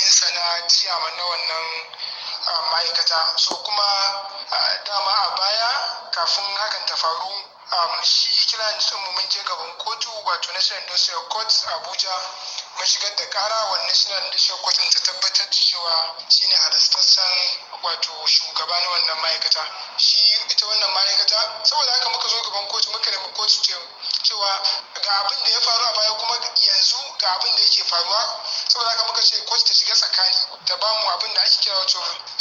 matsayinsa na ciyaman na wannan ma'aikata so kuma dama a baya kafin hakan ta faru shi kiran mu mun je gaban kotu wato national industrial court abuja mun shigar da kara wa national industrial court ta tabbatar da cewa shine halastaccen wato shugaba na wannan ma'aikata shi ita wannan ma'aikata saboda haka muka zo gaban kotu muka nemi kotu cewa ga abin da ya faru a baya kuma yanzu ga abin da yake faruwa saboda haka muka ce kotu ta shiga tsakani ta bamu abin da ake kira wato